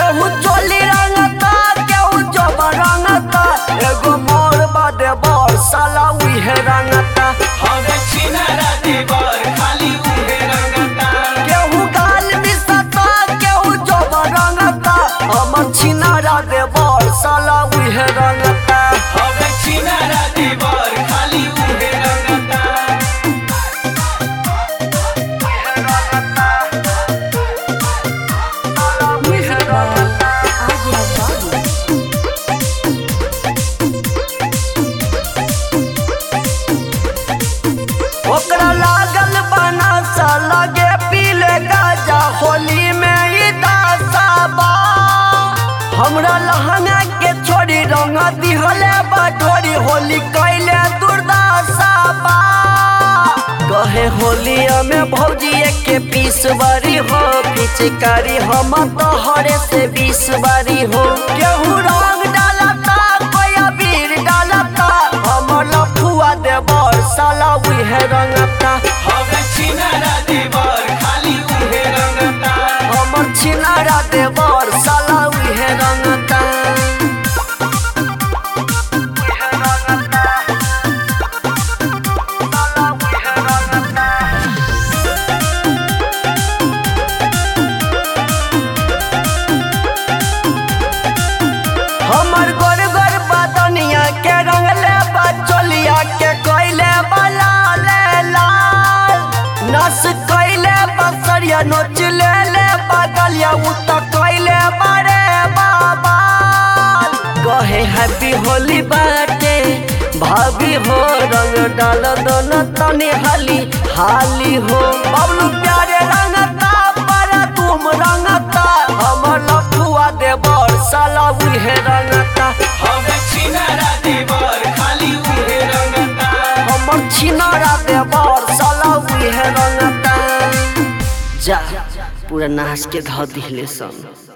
केहू चोली रंगता केहू जब रंगता एगो मोर बादे बर साला उहे रंगता हवे छिनारा देवर खाली उहे रंगता केहू गाल मिसता केहू जब रंगता हमर छिनारा दे बर साला उहे रंगता हवे छिनारा देवर खाली उहे रंगता ओकरा लागल बना सा लगे पीले गाजा होली में ई दासा बा हमरा लहंगा के छोड़ी रंग दिहले बटोरी होली कैले दुर्दासा बा कहे होलिया में भौजी के पीस बारी हो पिचकारी हम तो हरे से बीस बारी हो केहू रंग डालता कोई अबीर डालता हमर लफुआ देवर साला उहे रंगता हवे छिनारा देवर खाली उहे रंगता हमर छिनारा देवर साला उहे रंगता हमर गोर गोर बदनिया के रंगले बचोलिया के कोइले बला ले लाल नस कोइले बसरिया नोच ले ले बगलिया उ त कोइले बड़े बाबा कहे हैप्पी होली बाटे भाभी हो रंग डाल दोनों तनी हाली हाली हो बबलू प्यारे रंगता पर तुम रंगता हमर लफुआ देवर साला उहे रंगता हवे छिनारा देवर खाली उहे रंगता हमर छिनारा देवर साला उहे रंगता जा पूरा नाच के ध दिले सन